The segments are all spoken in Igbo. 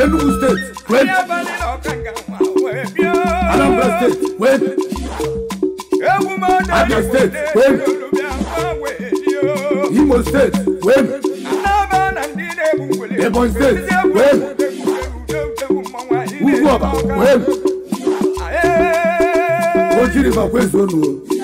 Enugu steeti wen Anambra steeti wen Abia steeti wen Imo steeti wen Ebonyi steeti wen Ugwu ọba wen Oji River kwezuonu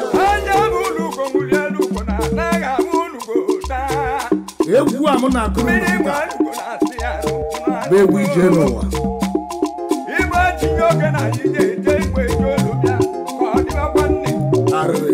egwu a m na-akụrụ unu taa bụ egwu ije n'ụwa Igbe tinye oge na anyị ga-eje igwe eji olu bịa ka ọ dịbakwa nne arịrị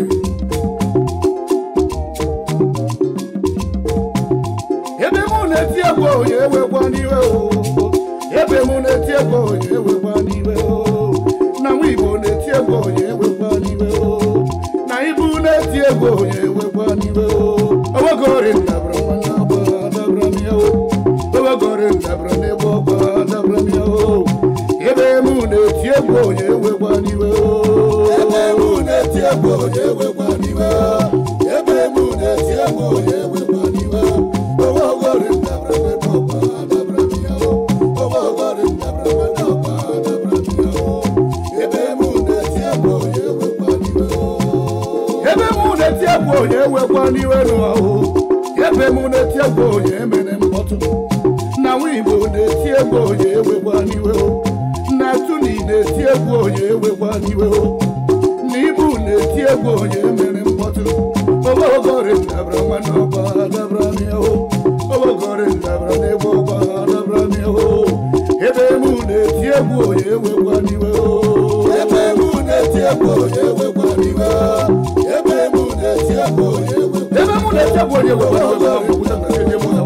ebe mụ na-eti egwu onye ewekwa n'iwe o ebe mụ na-eti egwu onye ewekwa n'iwe o na nwa igbo na-eti egwu onye ewekwa n'iwe o na ibu na-eti egwu onye ewekwa n'iwe o owegori ndabara nwanne ọgba dabara m ya o owegori ndabara n'egbe ọgba dabara m ya o ebe mụ na-eti egwu onye ewekwa n'iwe o ebe mụ na-eti egwu onye ewekwa n'iwe o ebe mụ na-eti egwu onye ewekwa n'iwe o owegori ndabara n'egbe ọgba dabara m ya o owegori ndabara nwanne ọgba dabara m ya o ebe mụ na-eti egwu onye ewekwa n'iwe o ebe mụ na-eti egwu onye ewekwa n'iwe n'ụwa o ebe mụ na-eti egwu onye emere mkpọtụ na nwa igbo na-eti egwu onye ewekwa n'iwe o na tuni na-eti egwu onye ewekwa n'iwe o na ibu na-eti egwu onye emere mkpọtụ obogori ndabara nwanne ọgba dabara m ya o obogori ndabara n'egbe ọgba dabara m ya o ebe mụ na-eti egwu onye ewekwa n'iwe o ebe mụ na-eti egwu onye ewekwa n'iwe o ebe mụ na-eti egwu onye ewekwa ebe mụ na-eti egwu onye ewekwa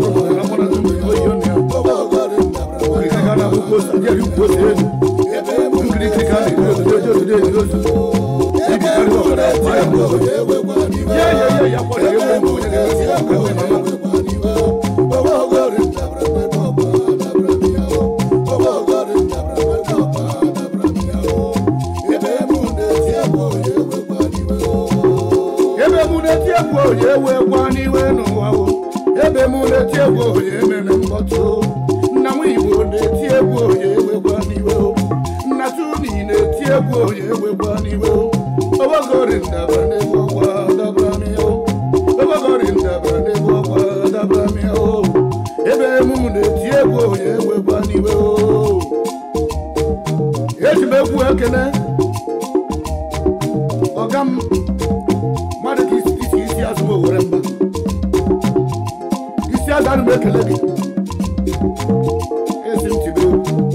ebe mụ na-eti egwu onye ewekwa n'iwe n'ụwa o ebe mụ na-eti egwu onye mere mkpọtụ o nna m igbo na-eti egwu onye ewekwa n'iwe o nna tuni na-eti egwu onye ewekwa n'iwe o obogori ndabara n'egwu ọgwa dabara m ya o obogori ndabara n'egwu ọgwa dabara m ya o ebe mụ na-eti egwu onye ewekwa n'iwe o eji m egwu ekene ọga m mmadụ ka isi isi isi azụ m owere mba isi azụ anụ m ekele gị esi m tibe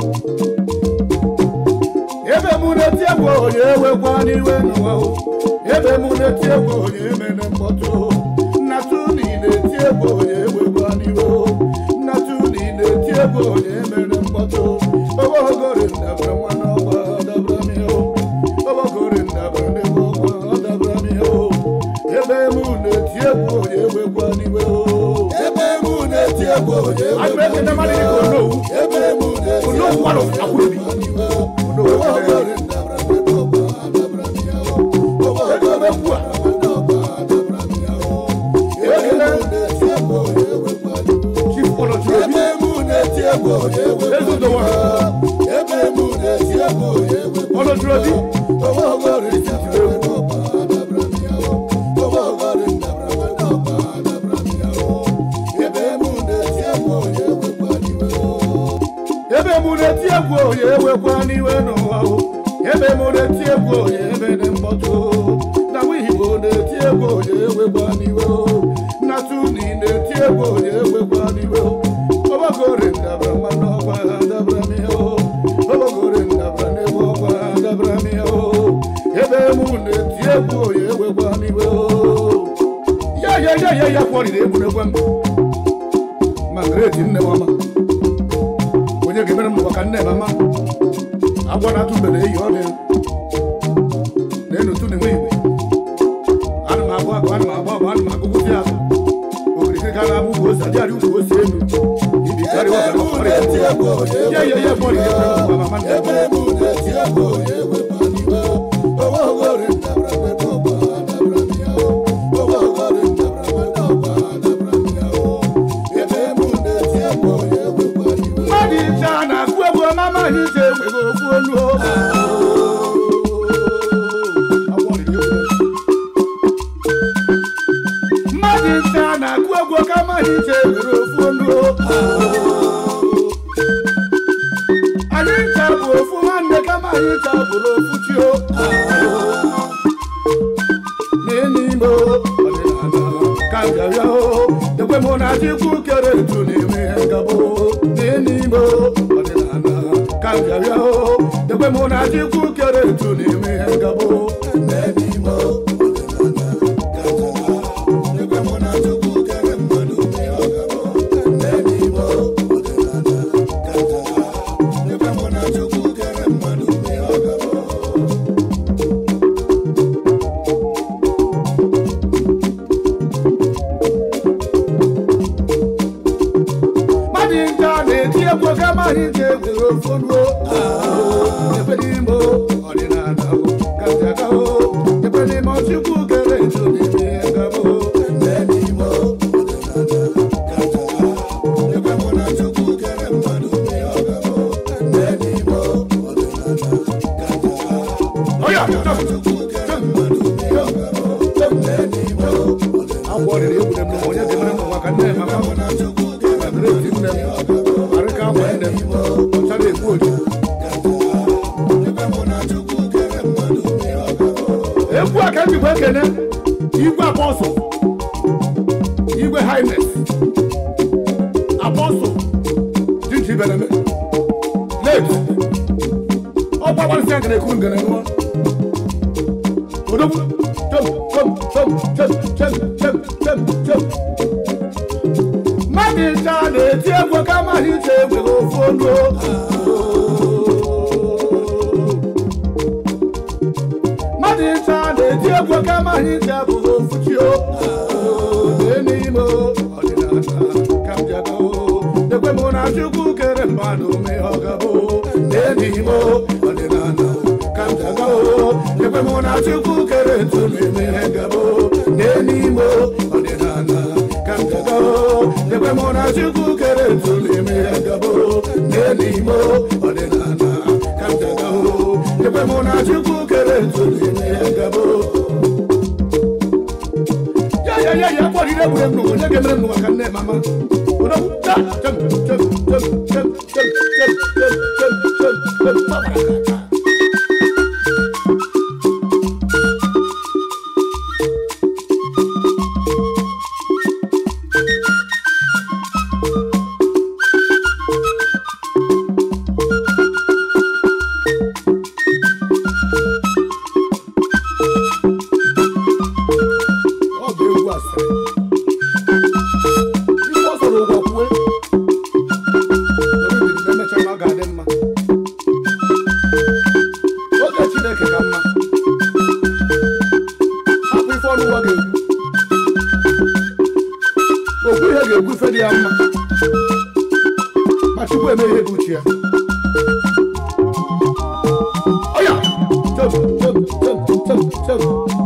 ebe mụ na-eti egwu onye ewekwa n'iwe n'ụwa o ebe mụ na-eti egwu onye emere mkpọtụ o nnatụ na ị na-eti egwu onye ewekwa n'iwe o nnatụ na ị na-eti egwu onye emere mkpọtụ o obogori ndabara nwanne ọgba dabara m ya o obogori ndabara n'egwu ọgba dabara m ya o ebe mụ na-eti egwu onye ewekwa n'iwe o ebe mụ na-eti egwu onye ewekwa n'iwe o ebe mụ na-eti egwu onye ewekwa n'iwe o obogori ndabara n'egwu ọgba dabara m ya o obogori ndabara n'egwu ọgba dabara m ya o ebe mụ na-eti egwu onye ewekwa n'iwe o ebe mụ na-eti egwu onye ewekwa n'iwe o ebe mụ na-eti egwu onye ewekwa n'iwe o obogori ndabara n'egwu ọgba dabara m ya o obogori ndabara n'egwu ọgba dabara m ya o ebe mụ na-eti egwu onye ewekwa n'iwe o ebe mụ na-eti egwu onye ewekwa n'iwe n'ụwa o ebe mụ na-eti egwu onye emere mkpọtụ o na nwa igbo na-eti egwu onye ewekwa n'iwe o na tuni na-eti egwu onye ewekwa n'iwe o obogori ndabara mmanụ ọgba dabara m ya o obogori ndabara n'egwu ọgba dabara m ya o ebe mụ na-eti egwu onye ewekwa n'iwe o ya ya ya ya ya kwọrịrị egwuregwu m ma greti nne m ọma onye ga-emere m ụwa ka nne m ama agwọ na-atụ mbe na-eyi ọrịa na-enu tu na-enwe igwe ana m agụ agụ ana m agba agba ana m agụgụzi azụ okirikiri ka na-abụ ugwu ose adịghị ugwu ose elu ibi karịa ọbara ọrịa ya ya ya kwọrịrị egwuregwu ma mama nne m mmadụ iche a na-agụ egwu kama anyị ji enweghị ofu olu o. Agwọ riri egwu na- mmadụ nta na-akụ egwu kama anyị ji enwere ofu olu o. anyị ncha bụ ofu nwanne kama anyị ncha bụrụ ofu chi o n'ime ọdịnala ka m bịara o ekwe mụ na chukwu kere etu na-eme ihe ngabụ n'ime ọdịnala ka m bịara o ekwe mụ na chukwu kere etu na-eme ihe ngabụ n'ime ọdịnala ka m bịara ekwe mụ na chukwu kere mmadụ mee ọgabụ n'ime ọdịnala ka m bịara ekwe mụ na chukwu kere mmadụ mee ọgabụ mmadụ nta na-eti egwu kama anyị ji egwere ofu ruo ebe n'ime ọdịnala ka njaga o ebe n'ime ọchukwu kere etu n'ime ihe ngabụ n'ime ọdịnala ka njaga ebe mụ na chukwu kere mmadụ mee ọgabụ n'ime ọdịnala ka njaga ọya chukwu kere mmadụ mee ọgabụ n'ime ọdịnala agwọ riri egwu dem onye ga-emere m maka nne maka mụ na chukwu kere adịrị nne m arịka akwa nne m ọchara egbu oji egwu a ka m jikwa ekene igwe apọsụl igwe highness apọsụl jinji ibereme late ọ gbagbarịsị ya ngana ekuru ngana nụọ odogwu chom chom chom chom chom chom chom chom mmadụ ncha na-eti egwu kama anyị ji egwere ofu olu mmadụ ncha na-eti egwu kama anyị ji abụghị ofu chi o Lee n'ime ọdịnala ka m bịago ekwe mụ na chukwu kere mmadụ mee ọgabụ Lee n'ime ọdịnala ka m bịago ekwe mụ na chukwu kere etu na-eme ihe ngabụ Lee n'ime ọdịnala ka m bịago ekwe mụ na chukwu kere etu na-eme ihe ngabụ Lee n'ime ọdịnala ka m bịago ekwe mụ na chukwu kere etu na-eme ihe ngabụ ya ya ya ya kpọrọ ire gbure m n'ụwa onye ga-emere m n'ụwa ka nne mama odogwu ta chem chem chem chem chem chem chem chem chem chem tabara ka aka ọ bụ egwu asịrị ife ọ sọrọ ụgwọ kwue oribiri na emecha ma ọ ga-adị mma oge chineke ka mma hapụ ife ọnụ ụwa ga-ekwu okwu ihe ga-ekwu ife dị ya mma ma chukwu eme ihe bụ uche ya ọya chem chem chem chem chem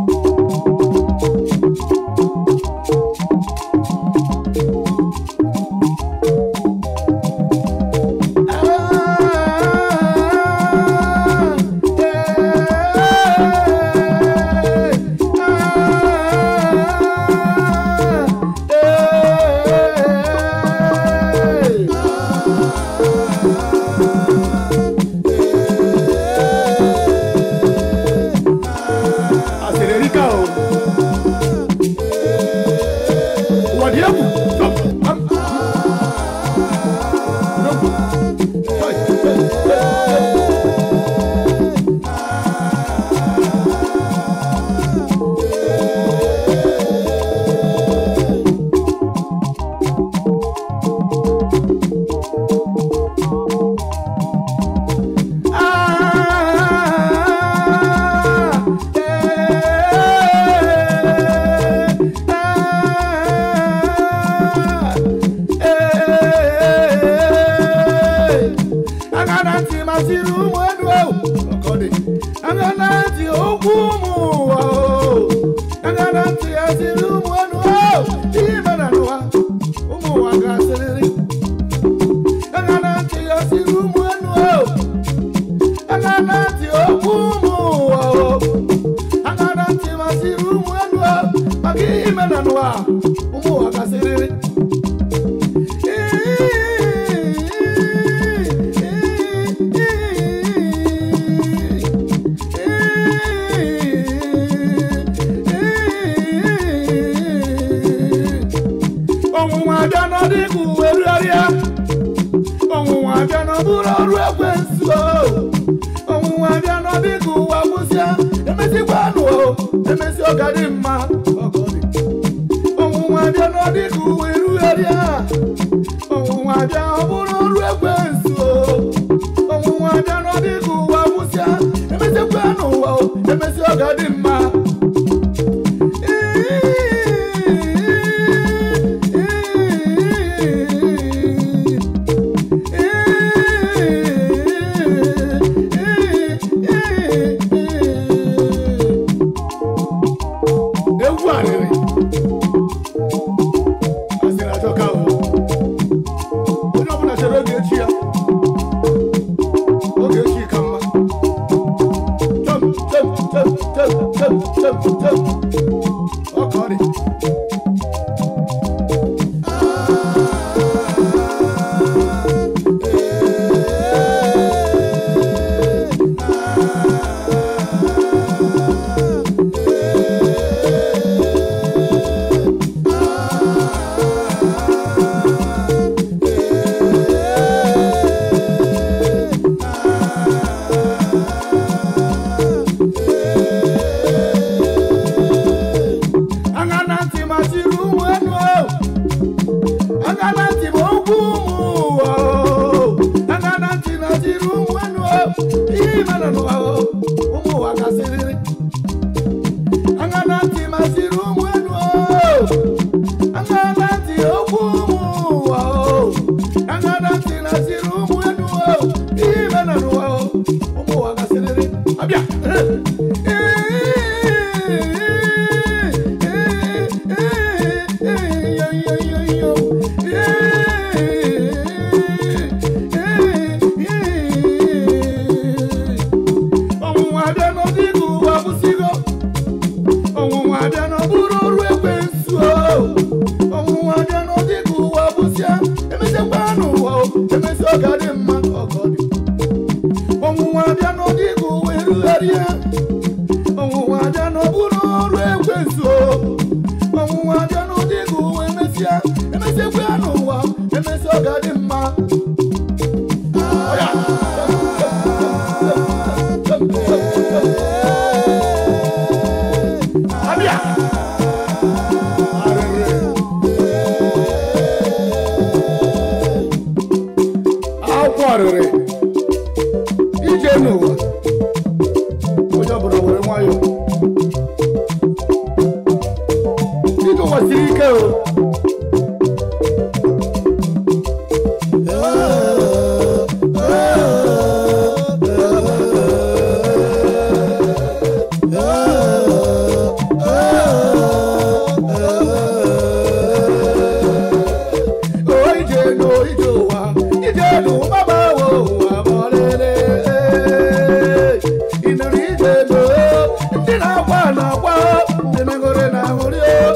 asịrị erika o ụwa dị egwu Chọp, am. Odogwu. Chọi, chọi, chọi, chọi. agana ntị masịrị ụmụ elu ewu ọkọdị agana ntị okwu ụmụ ụwa o agana ntị asịrị ụmụ elu ewu ime na n'ụwa ụmụ ụwa ga-asịrịrị agana ntị asịrị ụmụ elu ewu abịa na ọ bụrụ ọrụ ekwensu o ọnwụnwa abịa na ọ dị ka ụwa gwụsịa emezikwanụ o emezi ọ ga dị mma ọgọ dị ọnwụnwa abịa na ọ dị ka ụwa erugharịa ọnwụnwa abịa ọ bụrụ ọrụ ekwensu o ọnwụnwa abịa na ọ dị ka ụwa gwụsịa emezikwanụ ụwa o emezi ọ ga dị mma egwu arịrị asịrị ajọka o onye ọbụla chere oge echi ya oge echi ka mma Chọm, chọm, chọm, chọm, chọm, chọm, chọm. Ọ ka ọ dị. Anya na ntị machiri ụmụ enu o. Anya na ntị ma okwu ụmụ ụwa o. Anya na ntị machiri ụmụ enu o. Ihe mere n'ụwa o. Ụmụ ụwa gasịrịrị. Anya na ntị machiri ụmụ enu o. Anya na ntị okwu ụmụ ụwa o. Anya na ntị machiri ụmụ enu o. Ihe mere n'ụwa o. Ụmụ ụwa gasịrịrị. Abịa. ọnwụnwa abịa n'ọdịghị ụwa kwụsịgo ọnwụnwa abịa n'ọbụrụ ọrụ ekwensu o ọnwụnwa abịa n'ọdịghị ụwa kwụsịa emesịakwa n'ụwa o emesị ọ ga dị mma ọgọ dị ọnwụnwa abịa n'ọdịghị ụwa erugharịa ọnwụnwa abịa n'ọbụrụ ọrụ ekwensu o ọnwụnwa abịa n'ọdịghị ụwa emesịa emesịakwa n'ụwa emesị ọ ga dị mma Ọya. Abịa. Arịrị. Akwụkwọ arịrị. Ije n'ụwa. Onye ọbụla were nwayọọ. Ije ụwa siri ike o. O ije n'o ije ụwa. Ije n'ụwa gbawo ụwa bọlele. Ị nụrụ ije n'o. Ndị na-agba na-agba. Ndị megoro na-aṅụrị o.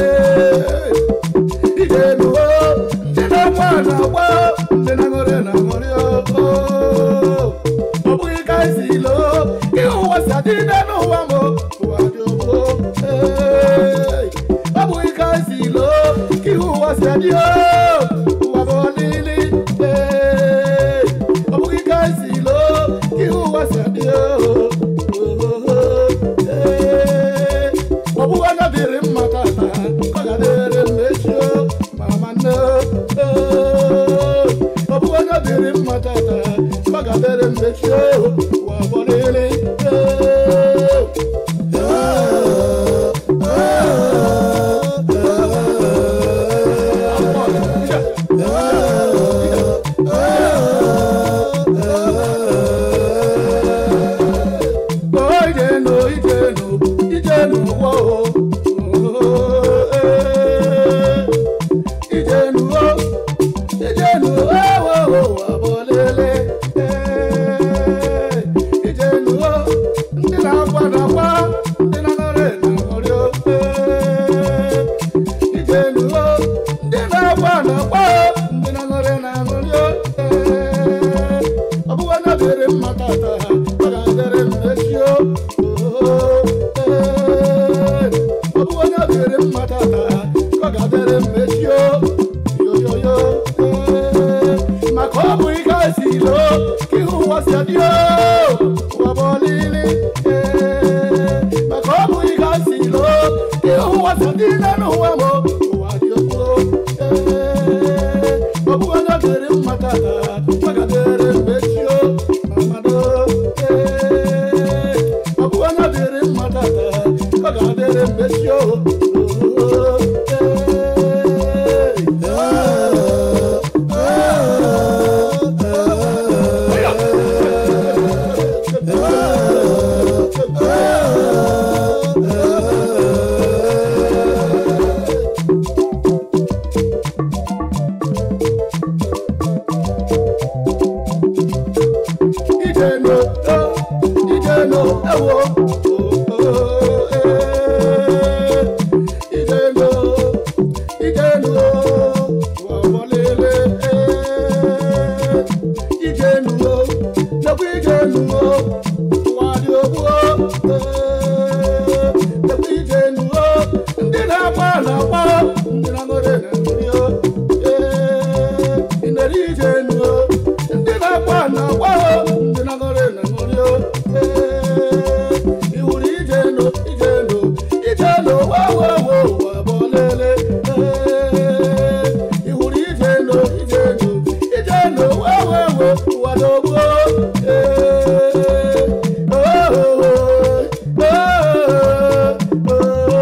Ije n'o. Ndị na-agba na-agba. Ndị na-aṅụrị na-aṅụrị o. Ọ bụghị ka esi loo. Ka ụwa si adị n'ụwa m. Ụwa dị ogbo. Ọ bụghị ka esi loo. Ka ụwa si adị o. Ụwa bụ ọlịlị. Ọ bụghị ka esi loo. Ka ụwa si adị o. Ọ bụghị onye dịrị mma tata. Ọ ga-adịrị m echi o. Mama nne o. Ọ bụghị onye dịrị mma tata. Ọ ga-adịrị m echi o. Ụwa bụ ọlịlị. ilo ka ihe ụwa si adị o ụwa bụ ọlịlị ee maka ọ bụghị ka si ilo ka ihe ụwa si adị n'elu ụwa m ụwa dị okpo ee ọ bụghị onye dịrị mma tata maka dịrị mgbe chi o mamado ee ọ bụghị onye dịrị mma tata ọ ga-adịrị mgbe chi o Ijeno, oh, Ijeno, ewo, oh, oh, eh. Ijeno, Ijeno, wawalele, eh. Ijeno, nakwa Ijeno, wadiobuo, eh. Nakwa Ijeno, ndị na-agba na-agba, ndị na-aṅụrị na-aṅụrị, eh. Inere Ijeno, ndị na-agba na-agba, ndị na-aṅụrị na-aṅụrị, eh. Iwuru Ijeno, Ijeno, Ijeno, wa wa wa wa bọlele, eh. Iwuru Ijeno, Ijeno, Ijeno, wa wa wa wa dogbo, eh. Oh, oh, oh, oh, oh,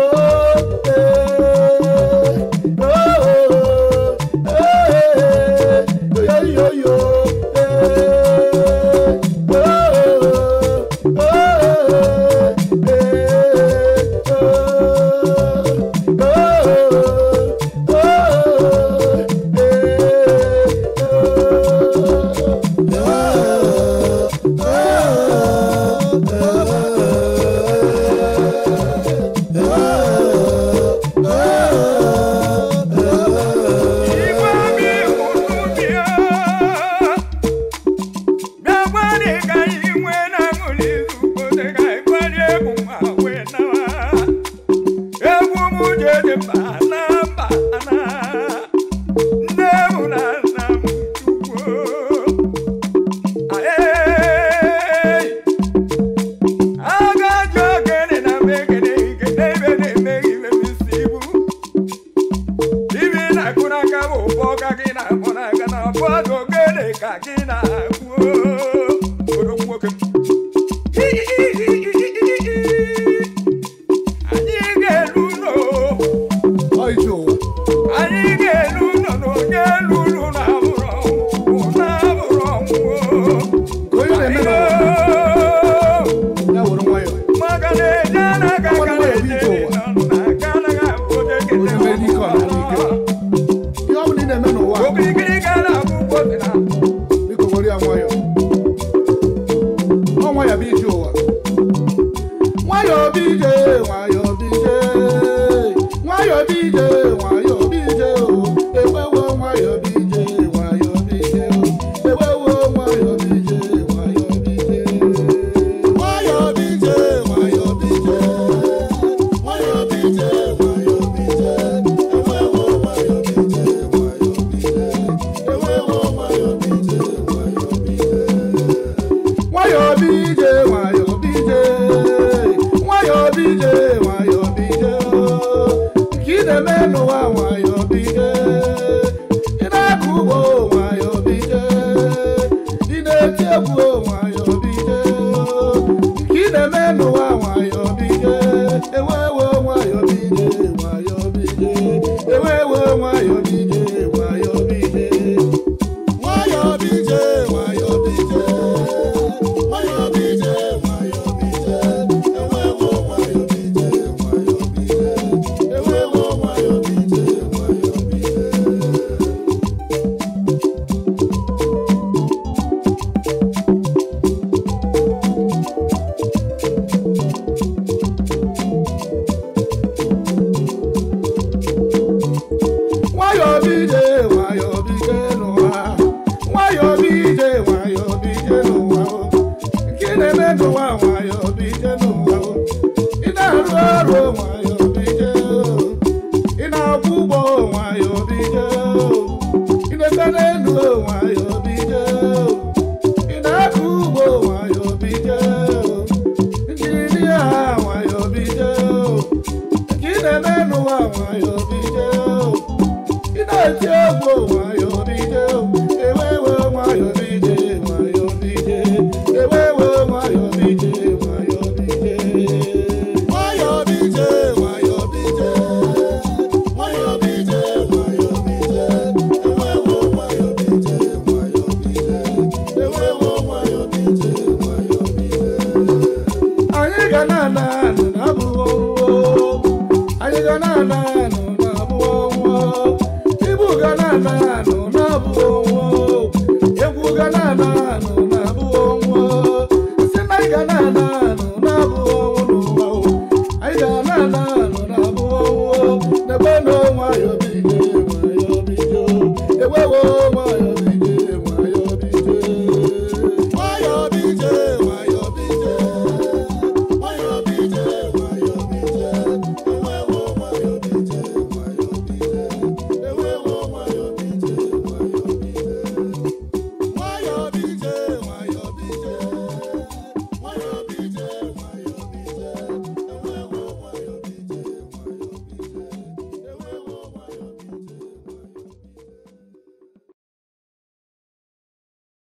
eh. Oh, oh, eh, yo, yo, yo, eh. Oh, oh, Igwe mi hụrụ bịa bịakwari ka anyị nwee na ṅụrị izukote ka anyị gbarie egwu ma wee nawa egwu m je dị mba na mba na nne m na nna m chukwu Aye. agaji ogene na megede igede ibe na-emeghị ibe m isi ibu ibi na-akụ n'aka bụ ụbọ ka gị na-akpọ n'aka na bọọdụ ogene ka gị na-akpụ odo nwoke anyị ga-elu ụlọ Ọ ije ụwa. anyị ga-elu ụlọ na onye elu ụlọ na-abụrụ ọnwụ na-abụrụ ọnwụ Ka onye na-eme n'ụwa, ya were nwayọọ. maka na-eje anaga aka na-eje n'aka anaghị abụ onye Onye mere ike ọ na-adị ike. Ihe ọ bụla ị na-eme n'ụwa, okirikiri gara abụ ụgbọ dị na biko were ya nwayọọ. Ọ nwayọọ bụ ije ụwa. Nwayọọ bụ ije, nwayọọ bụ ije. Nwayọọ bụ ije, nwayọọ bụ ije o. Ewewo nwayọọ bụ ije, nwayọọ bụ ije o. Ewewo nwayọọ bụ ije, nwayọọ bụ ije. Nwayọọ bụ ije, nwayọọ bụ ije. Nwayọọ bụ ije, nwayọọ bụ ije. Ewewo nwayọọ bụ ije, nwayọọ bụ ije. Ewewo nwayọọ bụ ije, nwayọọ bụ ije. nwayọọ bụ ije nwayọọ bụ ije nwayọọ bụ ije nwayọọ bụ ije nke ị na-eme n'ụwa na-ana anụ na-abụ ọnwa ibu ga na-ana anụ na-abụ ọnwa egwu ga na-ana